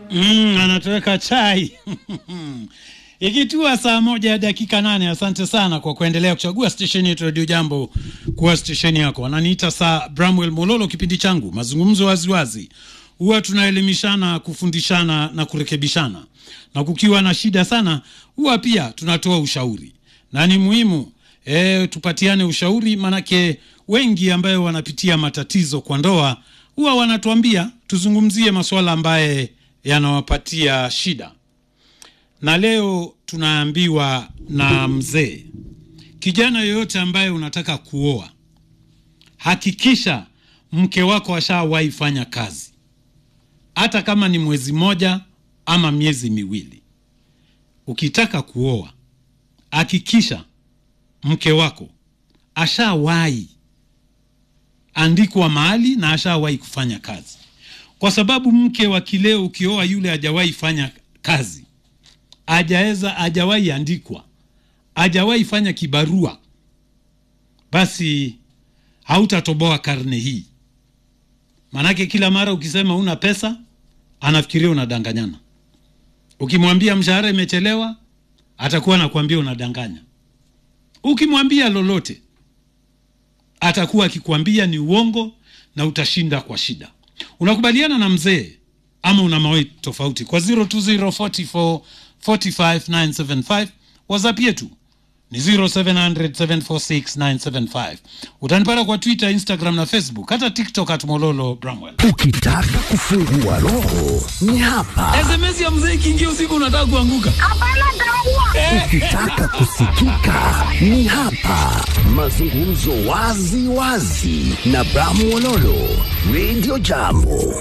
Mm, anatoweka chai ikitua saa moja ya dakika nane. Asante sana kwa kuendelea kuchagua stesheni yetu Radio Jambo kuwa stesheni yako. Wananiita saa Bramwell Mololo. Kipindi changu mazungumzo waziwazi, huwa tunaelimishana, kufundishana na kurekebishana, na kukiwa na shida sana, huwa pia tunatoa ushauri, na ni muhimu e, tupatiane ushauri, manake wengi ambayo wanapitia matatizo kwa ndoa huwa wanatuambia tuzungumzie masuala ambaye yanawapatia shida na leo tunaambiwa na mzee, kijana yoyote ambaye unataka kuoa, hakikisha mke wako ashawahi fanya kazi, hata kama ni mwezi mmoja ama miezi miwili. Ukitaka kuoa, hakikisha mke wako ashawahi andikwa mahali na ashawahi kufanya kazi, kwa sababu mke wa kileo ukioa yule hajawahi fanya kazi hajaweza hajawahi andikwa, hajawahi fanya kibarua, basi hautatoboa karne hii. Manake kila mara ukisema una pesa, anafikiria unadanganyana. Ukimwambia mshahara imechelewa, atakuwa anakuambia unadanganya. Ukimwambia lolote, atakuwa akikwambia ni uongo na utashinda kwa shida. Unakubaliana na mzee ama una maoni tofauti? Kwa 02044 45975 WhatsApp yetu ni 0700746975. Utanipata kwa Twitter, Instagram na Facebook, hata TikTok at Mololo Bramwell. Ukitaka kufungua roho ni hapa. SMS ya mzee ikiingia usiku unataka kuanguka. Ukitaka kusikika ni hapa. Mazungumzo wazi wazi na Bramwololo Radio Jambo.